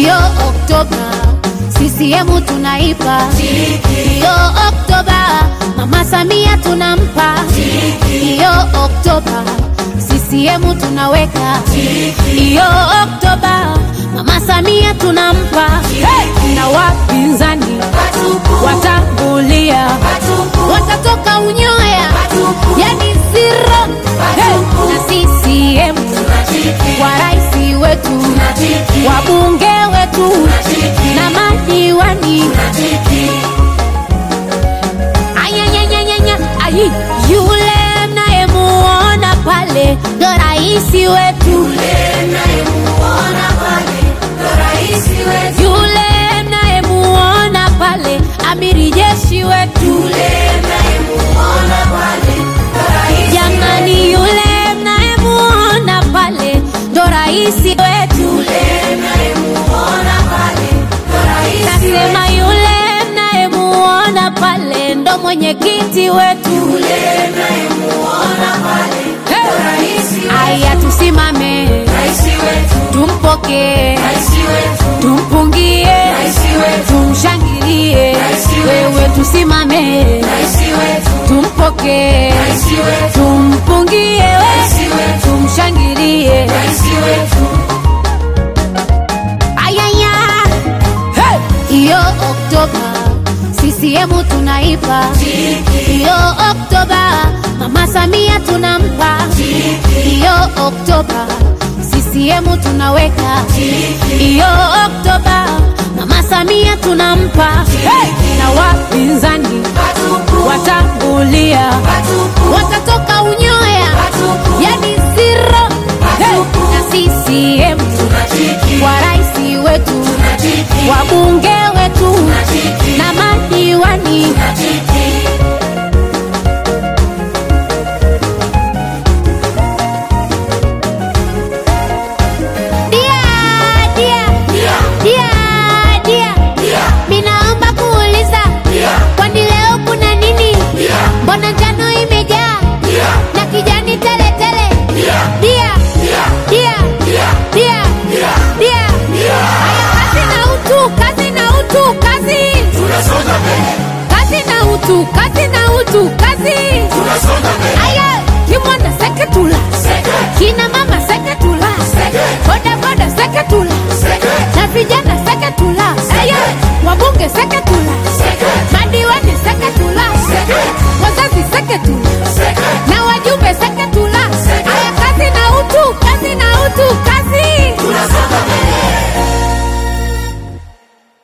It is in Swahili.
Iyo Oktoba CCM tunaipa, iyo Oktoba Mama Samia tunampa, iyo Oktoba CCM tunaweka, iyo Oktoba Mama Samia tunampa, hey! na wapinzani watangulia, watatoka unyoya, yani zero, hey! na CCM kwa rais wetu, wabunge wetu na madiwani ayanyanyanyanya ayi yule mnayemuona pale ndo raisi wetu yule mnayemuona pale amiri jeshi wetu jamani yule mnayemuona pale ndo raisi wetu nasema yule mnayemuona pale ndo mwenyekiti wetu Hey! aya tusimame tumpokee tumpungie tumshangilie wewe tusimame tumpokee tumpungie we tumshangilie ayaya hey! iyo oktoba CCM tunaipa iyo oktoba mama samia tunampa iyo oktoba CCM tunaweka iyo oktoba mama samia tunampa hey! na wapinzani watangulia watatoka unyoya yani zero hey! na CCM kwa rais wetu wabunge wetu na madiwani dia dia dia dia minaomba kuuliza kwani leo kuna nini mbona njano imejaa na kijani teletele dia dia dia dia haya kazi na utu kazi na utu kazi kazi na utu kazi na utu kazi aya kimwana seketula kina mama seketula boda boda seketula na vijana seketula aya wabunge seketula madiwani seketula wazazi seketula na wajumbe seketula